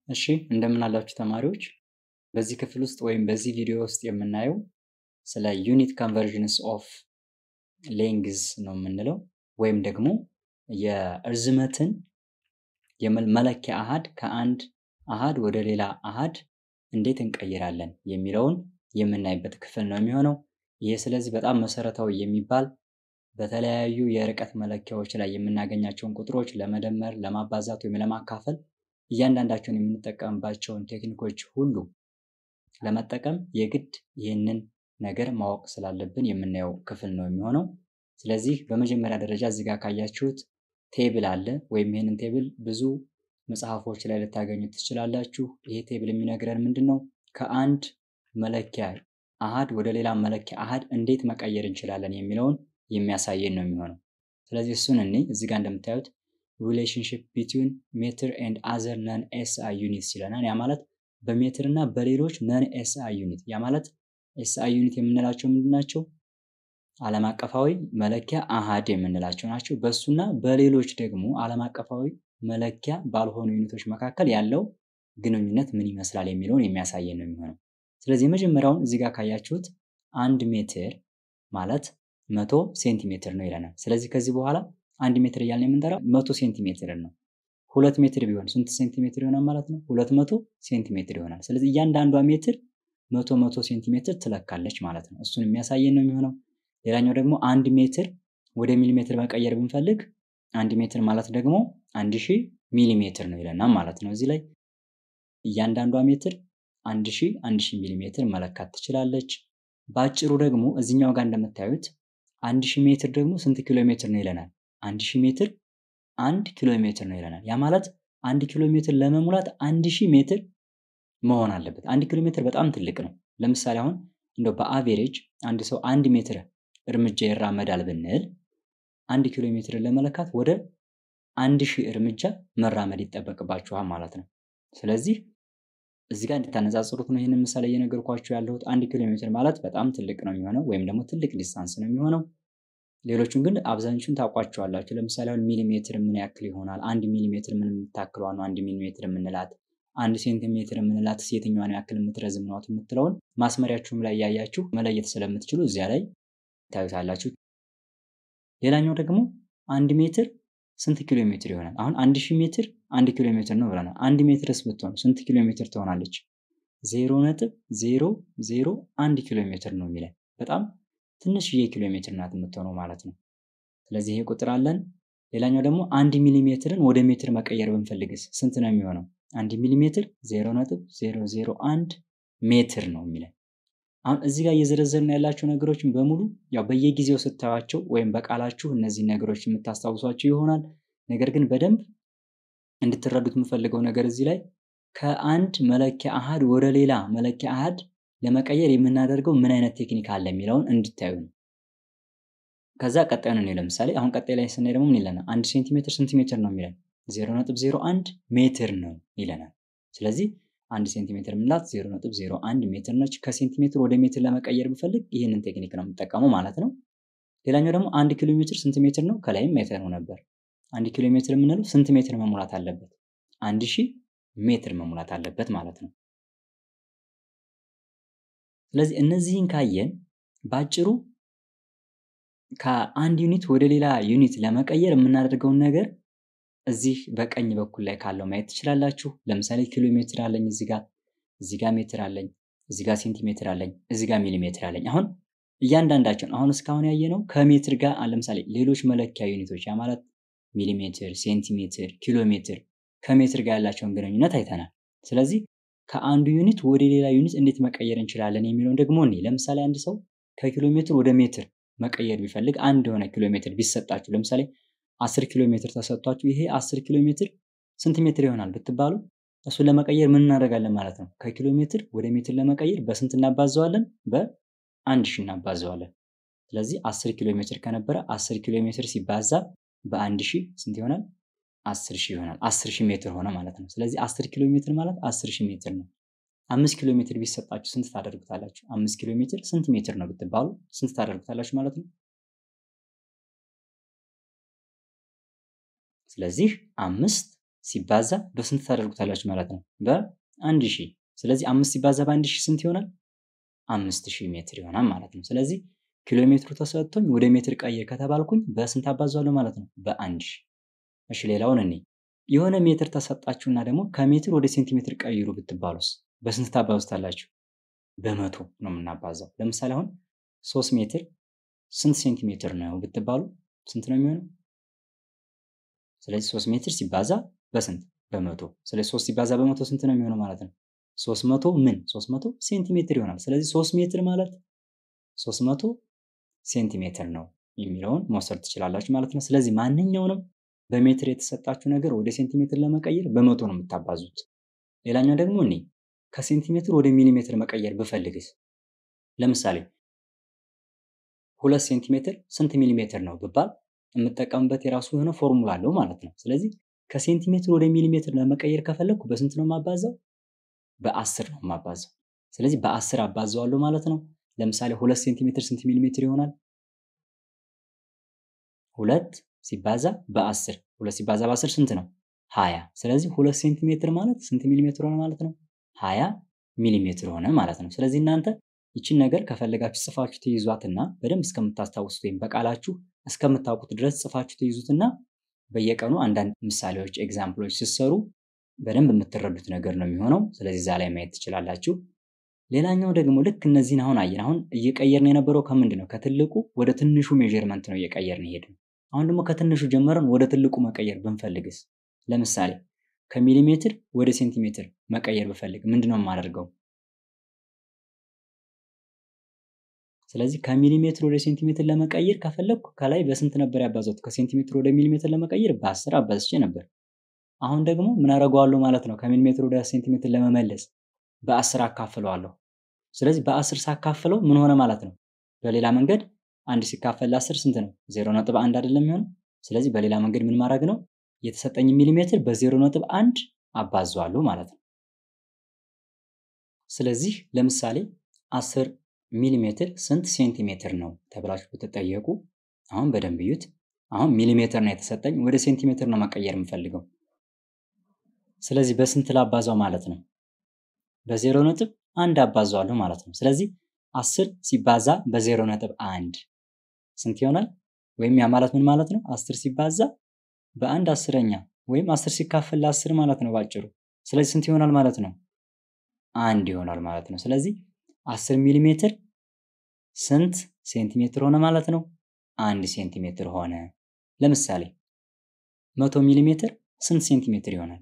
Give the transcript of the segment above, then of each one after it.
እሺ እንደምን አላችሁ ተማሪዎች። በዚህ ክፍል ውስጥ ወይም በዚህ ቪዲዮ ውስጥ የምናየው ስለ ዩኒት ኮንቨርዥንስ ኦፍ ሌንግዝ ነው የምንለው ወይም ደግሞ የእርዝመትን የመለኪያ አሃድ ከአንድ አሃድ ወደ ሌላ አሃድ እንዴት እንቀይራለን የሚለውን የምናይበት ክፍል ነው የሚሆነው። ይህ ስለዚህ በጣም መሰረታዊ የሚባል በተለያዩ የርቀት መለኪያዎች ላይ የምናገኛቸውን ቁጥሮች ለመደመር፣ ለማባዛት ወይም ለማካፈል እያንዳንዳቸውን የምንጠቀምባቸውን ቴክኒኮች ሁሉ ለመጠቀም የግድ ይህንን ነገር ማወቅ ስላለብን የምናየው ክፍል ነው የሚሆነው። ስለዚህ በመጀመሪያ ደረጃ እዚህ ጋር ካያችሁት ቴብል አለ ወይም ይህንን ቴብል ብዙ መጽሐፎች ላይ ልታገኙት ትችላላችሁ። ይሄ ቴብል የሚነግረን ምንድን ነው? ከአንድ መለኪያ አሃድ ወደ ሌላ መለኪያ አሃድ እንዴት መቀየር እንችላለን የሚለውን የሚያሳየን ነው የሚሆነው። ስለዚህ እሱን እኔ እዚህ ጋር እንደምታዩት ሪሌሽንሽፕ ቢትዊን ሜትር ኤንድ አዘር ነን ኤስአይ ዩኒትስ ይለናል። ያ ማለት በሜትር እና በሌሎች ነን ኤስአይ ዩኒት ያ ማለት ኤስአይ ዩኒት የምንላቸው ምንድን ናቸው? ዓለም አቀፋዊ መለኪያ አሃድ የምንላቸው ናቸው። በእሱና በሌሎች ደግሞ ዓለም አቀፋዊ መለኪያ ባልሆኑ ዩኒቶች መካከል ያለው ግንኙነት ምን ይመስላል የሚለውን የሚያሳየን ነው የሚሆነው። ስለዚህ የመጀመሪያውን እዚህ ጋር ካያችሁት አንድ ሜትር ማለት መቶ ሴንቲሜትር ነው ይለናል። ስለዚህ ከዚህ በኋላ አንድ ሜትር እያልን የምንጠራው መቶ ሴንቲሜትር ነው። ሁለት ሜትር ቢሆን ስንት ሴንቲሜትር ይሆናል ማለት ነው? ሁለት መቶ ሴንቲሜትር ይሆናል። ስለዚህ እያንዳንዷ ሜትር መቶ መቶ ሴንቲሜትር ትለካለች ማለት ነው። እሱን የሚያሳየን ነው የሚሆነው። ሌላኛው ደግሞ አንድ ሜትር ወደ ሚሊሜትር መቀየር ብንፈልግ አንድ ሜትር ማለት ደግሞ አንድ ሺህ ሚሊሜትር ነው ይለናል ማለት ነው። እዚህ ላይ እያንዳንዷ ሜትር አንድ ሺህ አንድ ሺህ ሚሊሜትር መለካት ትችላለች። በአጭሩ ደግሞ እዚኛው ጋር እንደምታዩት አንድ ሺህ ሜትር ደግሞ ስንት ኪሎ ሜትር ነው ይለናል። አንድ ሺህ ሜትር አንድ ኪሎ ሜትር ነው ይለናል። ያ ማለት አንድ ኪሎ ሜትር ለመሙላት አንድ ሺህ ሜትር መሆን አለበት። አንድ ኪሎ ሜትር በጣም ትልቅ ነው። ለምሳሌ አሁን እንደው በአቬሬጅ አንድ ሰው አንድ ሜትር እርምጃ ይራመዳል ብንል አንድ ኪሎ ሜትርን ለመለካት ወደ አንድ ሺህ እርምጃ መራመድ ይጠበቅባችኋል ማለት ነው። ስለዚህ እዚህ ጋር እንድታነጻጽሩት ነው ይህንን ምሳሌ እየነገርኳችሁ ያለሁት። አንድ ኪሎ ሜትር ማለት በጣም ትልቅ ነው የሚሆነው ወይም ደግሞ ትልቅ ዲስታንስ ነው የሚሆነው። ሌሎቹን ግን አብዛኞቹን ታውቋቸዋላችሁ። ለምሳሌ አሁን ሚሊሜትር ምን ያክል ይሆናል? አንድ ሚሊሜትር ምን የምታክሏ ነው? አንድ ሚሊሜትር የምንላት አንድ ሴንቲሜትር የምንላት የትኛዋን ያክል የምትረዝም ናት የምትለውን ማስመሪያችሁም ላይ እያያችሁ መለየት ስለምትችሉ እዚያ ላይ ታዩታላችሁ። ሌላኛው ደግሞ አንድ ሜትር ስንት ኪሎ ሜትር ይሆናል? አሁን አንድ ሺህ ሜትር አንድ ኪሎ ሜትር ነው ብለናል። አንድ ሜትርስ ብትሆን ስንት ኪሎ ሜትር ትሆናለች? ዜሮ ነጥብ ዜሮ ዜሮ አንድ ኪሎ ሜትር ነው የሚለን በጣም ትንሽዬ ኪሎ ሜትር ናት የምትሆነው ማለት ነው። ስለዚህ ይሄ ቁጥር አለን። ሌላኛው ደግሞ አንድ ሚሊሜትርን ወደ ሜትር መቀየር ብንፈልግስ ስንት ነው የሚሆነው? አንድ ሚሊሜትር ዜሮ ነጥብ ዜሮ ዜሮ አንድ ሜትር ነው የሚለን። አሁን እዚህ ጋር እየዘረዘርን ያላቸው ነገሮችን በሙሉ ያው በየጊዜው ስታዩቸው ወይም በቃላችሁ እነዚህ ነገሮች የምታስታውሷቸው ይሆናል። ነገር ግን በደንብ እንድትረዱት የምፈልገው ነገር እዚህ ላይ ከአንድ መለኪያ አሃድ ወደ ሌላ መለኪያ አሃድ ለመቀየር የምናደርገው ምን አይነት ቴክኒክ አለ የሚለውን እንድታዩ ነው። ከዛ ቀጣዩን እኔ ለምሳሌ አሁን ቀጣይ ላይ ስናይ ደግሞ ምን ይለናል? አንድ ሴንቲሜትር ስንት ሜትር ነው የሚለን? ዜሮ ነጥብ ዜሮ አንድ ሜትር ነው ይለናል። ስለዚህ አንድ ሴንቲሜትር የምንላት ዜሮ ነጥብ ዜሮ አንድ ሜትር ነች። ከሴንቲሜትር ወደ ሜትር ለመቀየር ብፈልግ ይህንን ቴክኒክ ነው የምጠቀመው ማለት ነው። ሌላኛው ደግሞ አንድ ኪሎ ሜትር ስንት ሜትር ነው? ከላይም አይተነው ነበር። አንድ ኪሎ ሜትር የምንለው ስንት ሜትር መሙላት አለበት? አንድ ሺህ ሜትር መሙላት አለበት ማለት ነው። ስለዚህ እነዚህን ካየን በአጭሩ ከአንድ ዩኒት ወደ ሌላ ዩኒት ለመቀየር የምናደርገውን ነገር እዚህ በቀኝ በኩል ላይ ካለው ማየት ትችላላችሁ። ለምሳሌ ኪሎ ሜትር አለኝ እዚህ ጋር እዚህ ጋር ሜትር አለኝ እዚህ ጋር ሴንቲሜትር አለኝ እዚህ ጋር ሚሊሜትር አለኝ። አሁን እያንዳንዳቸውን አሁን እስካሁን ያየነው ከሜትር ጋር ለምሳሌ ሌሎች መለኪያ ዩኒቶች ያ ማለት ሚሊሜትር፣ ሴንቲሜትር፣ ኪሎ ሜትር ከሜትር ጋር ያላቸውን ግንኙነት አይተናል። ስለዚህ ከአንዱ ዩኒት ወደ ሌላ ዩኒት እንዴት መቀየር እንችላለን የሚለውን ደግሞ እኔ ለምሳሌ አንድ ሰው ከኪሎ ሜትር ወደ ሜትር መቀየር ቢፈልግ አንድ የሆነ ኪሎ ሜትር ቢሰጣችሁ ለምሳሌ አስር ኪሎ ሜትር ተሰጥቷችሁ ይሄ አስር ኪሎ ሜትር ስንት ሜትር ይሆናል ብትባሉ እሱን ለመቀየር ምን እናደርጋለን ማለት ነው? ከኪሎ ሜትር ወደ ሜትር ለመቀየር በስንት እናባዘዋለን? በአንድ ሺህ እናባዘዋለን። ስለዚህ አስር ኪሎ ሜትር ከነበረ አስር ኪሎ ሜትር ሲባዛ በአንድ ሺህ ስንት ይሆናል? አስር ሺህ ይሆናል። አስር ሺህ ሜትር ሆነ ማለት ነው። ስለዚህ አስር ኪሎ ሜትር ማለት አስር ሺህ ሜትር ነው። አምስት ኪሎ ሜትር ቢሰጣችሁ ስንት ታደርጉታላችሁ? አምስት ኪሎ ሜትር ስንት ሜትር ነው ብትባሉ ስንት ታደርጉታላችሁ ማለት ነው? ስለዚህ አምስት ሲባዛ በስንት ታደርጉታላችሁ ማለት ነው? በአንድ ሺህ። ስለዚህ አምስት ሲባዛ በአንድ ሺህ ስንት ይሆናል? አምስት ሺህ ሜትር ይሆናል ማለት ነው። ስለዚህ ኪሎ ሜትሩ ተሰጥቶኝ ወደ ሜትር ቀይር ከተባልኩኝ በስንት አባዛለሁ ማለት ነው? በአንድ ሺህ። እሺ ሌላውን እኔ የሆነ ሜትር ተሰጣችሁና ደግሞ ከሜትር ወደ ሴንቲሜትር ቀይሩ ብትባሉስ በስንት ታባዙታላችሁ? በመቶ ነው የምናባዛው። ለምሳሌ አሁን ሶስት ሜትር ስንት ሴንቲሜትር ነው ብትባሉ ስንት ነው የሚሆነው? ስለዚህ ሶስት ሜትር ሲባዛ በስንት በመቶ። ስለዚህ ሶስት ሲባዛ በመቶ ስንት ነው የሚሆነው ማለት ነው? ሶስት መቶ ምን ሶስት መቶ ሴንቲሜትር ይሆናል። ስለዚህ ሶስት ሜትር ማለት ሶስት መቶ ሴንቲሜትር ነው የሚለውን መውሰድ ትችላላችሁ ማለት ነው። ስለዚህ ማንኛውንም በሜትር የተሰጣችሁ ነገር ወደ ሴንቲሜትር ለመቀየር በመቶ ነው የምታባዙት። ሌላኛው ደግሞ እኔ ከሴንቲሜትር ወደ ሚሊሜትር መቀየር ብፈልግስ ለምሳሌ ሁለት ሴንቲሜትር ስንት ሚሊሜትር ነው ብባል የምጠቀምበት የራሱ የሆነ ፎርሙላ አለው ማለት ነው። ስለዚህ ከሴንቲሜትር ወደ ሚሊሜትር ለመቀየር ከፈለግኩ በስንት ነው የማባዛው? በአስር ነው የማባዛው። ስለዚህ በአስር አባዘዋለሁ ማለት ነው። ለምሳሌ ሁለት ሴንቲሜትር ስንት ሚሊሜትር ይሆናል? ሁለት ሲባዛ በአስር ሁለት ሲባዛ በአስር ስንት ነው? ሀያ ስለዚህ ሁለት ሴንቲሜትር ማለት ስንት ሚሊሜትር ሆነ ማለት ነው? ሀያ ሚሊሜትር ሆነ ማለት ነው። ስለዚህ እናንተ ይችን ነገር ከፈለጋችሁ ጽፋችሁ ትይዟትና በደንብ እስከምታስታውሱት ወይም በቃላችሁ እስከምታውቁት ድረስ ጽፋችሁ ትይዙትና በየቀኑ አንዳንድ ምሳሌዎች፣ ኤግዛምፕሎች ስትሰሩ በደንብ የምትረዱት ነገር ነው የሚሆነው። ስለዚህ እዛ ላይ ማየት ትችላላችሁ። ሌላኛው ደግሞ ልክ እነዚህን አሁን አየን። አሁን እየቀየርን የነበረው ከምንድን ነው? ከትልቁ ወደ ትንሹ ሜዥርመንት ነው እየቀየርን ሄድን። አሁን ደግሞ ከትንሹ ጀምረን ወደ ትልቁ መቀየር ብንፈልግስ? ለምሳሌ ከሚሊሜትር ወደ ሴንቲሜትር መቀየር ብፈልግ ምንድን ነው የማደርገው? ስለዚህ ከሚሊሜትር ወደ ሴንቲሜትር ለመቀየር ከፈለግኩ ከላይ በስንት ነበር ያባዛሁት? ከሴንቲሜትር ወደ ሚሊሜትር ለመቀየር በአስር አባዝቼ ነበር። አሁን ደግሞ ምን አደርገዋለሁ ማለት ነው? ከሚሊሜትር ወደ ሴንቲሜትር ለመመለስ በአስር አካፍለዋለሁ። ስለዚህ በአስር ሳካፍለው ምን ሆነ ማለት ነው? በሌላ መንገድ አንድ ሲካፈል ለአስር ስንት ነው? ዜሮ ነጥብ አንድ አይደለም የሚሆነው። ስለዚህ በሌላ መንገድ ምን ማድረግ ነው? የተሰጠኝ ሚሊሜትር በዜሮ ነጥብ አንድ አባዘዋለሁ ማለት ነው። ስለዚህ ለምሳሌ አስር ሚሊሜትር ስንት ሴንቲሜትር ነው ተብላችሁ ብትጠየቁ አሁን በደንብ እዩት። አሁን ሚሊሜትር ነው የተሰጠኝ፣ ወደ ሴንቲሜትር ነው መቀየር የምፈልገው። ስለዚህ በስንት ላባዛው ማለት ነው? በዜሮ ነጥብ አንድ አባዛዋለሁ ማለት ነው። ስለዚህ አስር ሲባዛ በዜሮ ነጥብ አንድ ስንት ይሆናል? ወይም ያ ማለት ምን ማለት ነው? አስር ሲባዛ በአንድ አስረኛ ወይም አስር ሲካፈል ለአስር ማለት ነው ባጭሩ። ስለዚህ ስንት ይሆናል ማለት ነው? አንድ ይሆናል ማለት ነው። ስለዚህ አስር ሚሊ ሜትር ስንት ሴንቲሜትር ሆነ ማለት ነው? አንድ ሴንቲሜትር ሆነ። ለምሳሌ መቶ ሚሊ ሜትር ስንት ሴንቲሜትር ይሆናል?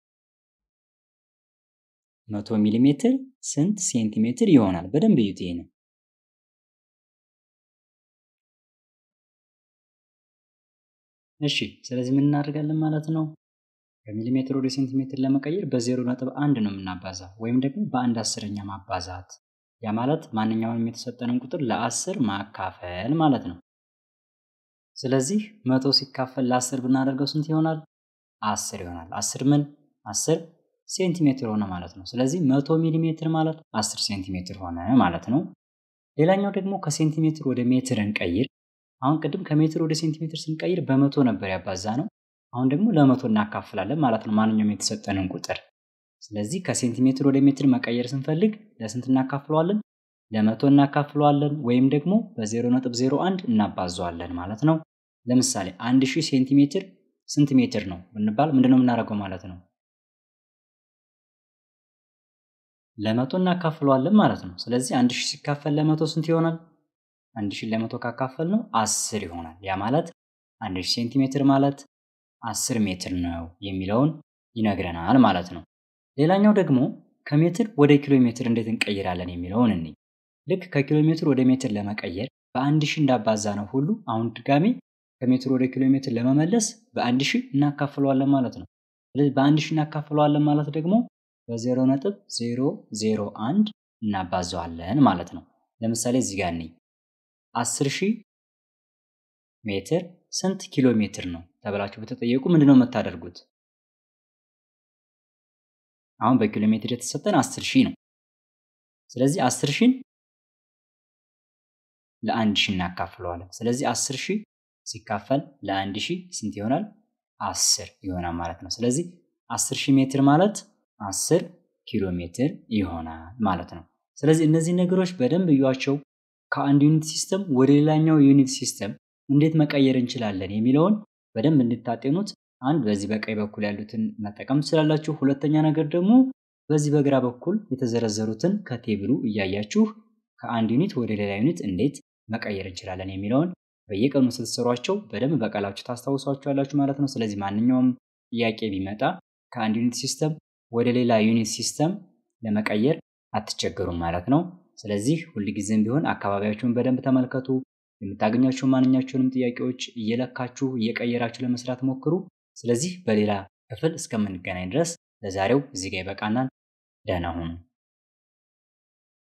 መቶ ሚሊ ሜትር ስንት ሴንቲሜትር ይሆናል? በደንብ እዩት ይሄንን። እሺ ስለዚህ ምን እናደርጋለን ማለት ነው? ከሚሊሜትር ወደ ሴንቲሜትር ለመቀየር በዜሮ ነጥብ አንድ ነው የምናባዛው ወይም ደግሞ በአንድ አስረኛ ማባዛት። ያ ማለት ማንኛውንም የተሰጠንን ቁጥር ለአስር ማካፈል ማለት ነው። ስለዚህ መቶ ሲካፈል ለአስር ብናደርገው ስንት ይሆናል? አስር ይሆናል። አስር ምን አስር ሴንቲሜትር ሆነ ማለት ነው። ስለዚህ መቶ ሚሊሜትር ማለት አስር ሴንቲሜትር ሆነ ማለት ነው። ሌላኛው ደግሞ ከሴንቲሜትር ወደ ሜትር እንቀይር። አሁን ቅድም ከሜትር ወደ ሴንቲሜትር ስንቀይር በመቶ ነበር ያባዛ ነው። አሁን ደግሞ ለመቶ እናካፍላለን ማለት ነው ማንኛውም የተሰጠንን ቁጥር። ስለዚህ ከሴንቲሜትር ወደ ሜትር መቀየር ስንፈልግ ለስንት እናካፍለዋለን? ለመቶ እናካፍለዋለን ወይም ደግሞ በዜሮ ነጥብ ዜሮ አንድ እናባዘዋለን ማለት ነው። ለምሳሌ አንድ ሺህ ሴንቲሜትር ስንት ሜትር ነው ብንባል ምንድነው የምናደርገው ማለት ነው? ለመቶ እናካፍለዋለን ማለት ነው። ስለዚህ አንድ ሺህ ሲካፈል ለመቶ ስንት ይሆናል? አንድ ሺህ ለመቶ ካካፈል ነው አስር ይሆናል። ያ ማለት አንድ ሺህ ሴንቲሜትር ማለት አስር ሜትር ነው የሚለውን ይነግረናል ማለት ነው። ሌላኛው ደግሞ ከሜትር ወደ ኪሎ ሜትር እንዴት እንቀይራለን የሚለውን እኔ ልክ ከኪሎ ሜትር ወደ ሜትር ለመቀየር በአንድ ሺህ እንዳባዛ ነው ሁሉ አሁን ድጋሜ ከሜትር ወደ ኪሎ ሜትር ለመመለስ በአንድ ሺህ እናካፍለዋለን ማለት ነው። ስለዚህ በአንድ ሺህ እናካፍለዋለን ማለት ደግሞ በዜሮ ነጥብ ዜሮ ዜሮ አንድ እናባዘዋለን ማለት ነው። ለምሳሌ እዚህ ጋር ነኝ አስር ሺህ ሜትር ስንት ኪሎ ሜትር ነው ተብላችሁ በተጠየቁ ምንድነው የምታደርጉት? አሁን በኪሎ ሜትር የተሰጠን አስር ሺህ ነው። ስለዚህ አስር ሺህን ለአንድ ሺህ እናካፍለዋለን። ስለዚህ አስር ሺህ ሲካፈል ለአንድ ሺህ ስንት ይሆናል? አስር ይሆናል ማለት ነው። ስለዚህ 10 ሺህ ሜትር ማለት 10 ኪሎ ሜትር ይሆናል ማለት ነው። ስለዚህ እነዚህ ነገሮች በደንብ እዩዋቸው። ከአንድ ዩኒት ሲስተም ወደ ሌላኛው ዩኒት ሲስተም እንዴት መቀየር እንችላለን የሚለውን በደንብ እንድታጤኑት አንድ በዚህ በቀኝ በኩል ያሉትን መጠቀም ትችላላችሁ። ሁለተኛ ነገር ደግሞ በዚህ በግራ በኩል የተዘረዘሩትን ከቴብሉ እያያችሁ ከአንድ ዩኒት ወደ ሌላ ዩኒት እንዴት መቀየር እንችላለን የሚለውን በየቀኑ ስትሰሯቸው በደንብ በቃላችሁ ታስታውሷቸዋላችሁ ማለት ነው። ስለዚህ ማንኛውም ጥያቄ ቢመጣ ከአንድ ዩኒት ሲስተም ወደ ሌላ ዩኒት ሲስተም ለመቀየር አትቸገሩም ማለት ነው። ስለዚህ ሁልጊዜም ቢሆን አካባቢያችሁን በደንብ ተመልከቱ። የምታገኛቸው ማንኛቸውንም ጥያቄዎች እየለካችሁ እየቀየራችሁ ለመስራት ሞክሩ። ስለዚህ በሌላ ክፍል እስከምንገናኝ ድረስ ለዛሬው እዚህ ጋር ይበቃናል። ደህና ሁኑ።